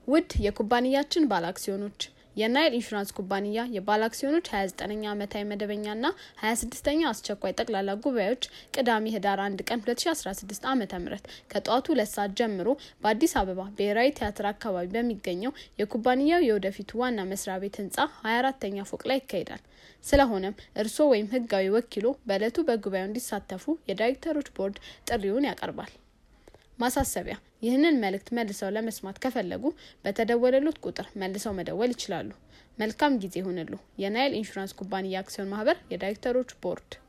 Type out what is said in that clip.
ውድ የኩባንያችን ባለ አክሲዮኖች የናይል ኢንሹራንስ ኩባንያ የባለ አክሲዮኖች 29ኛ ዓመታዊ መደበኛና 26ኛ አስቸኳይ ጠቅላላ ጉባኤዎች ቅዳሜ ህዳር 1 ቀን 2016 ዓ ም ከጠዋቱ ሁለት ሰዓት ጀምሮ በአዲስ አበባ ብሔራዊ ቲያትር አካባቢ በሚገኘው የኩባንያው የወደፊቱ ዋና መስሪያ ቤት ህንፃ 24ተኛ ፎቅ ላይ ይካሄዳል። ስለሆነም እርስዎ ወይም ህጋዊ ወኪሎ በዕለቱ በጉባኤው እንዲሳተፉ የዳይሬክተሮች ቦርድ ጥሪውን ያቀርባል። ማሳሰቢያ፣ ይህንን መልእክት መልሰው ለመስማት ከፈለጉ በተደወለሉት ቁጥር መልሰው መደወል ይችላሉ። መልካም ጊዜ ይሁንሉ። የናይል ኢንሹራንስ ኩባንያ አክሲዮን ማህበር የዳይሬክተሮች ቦርድ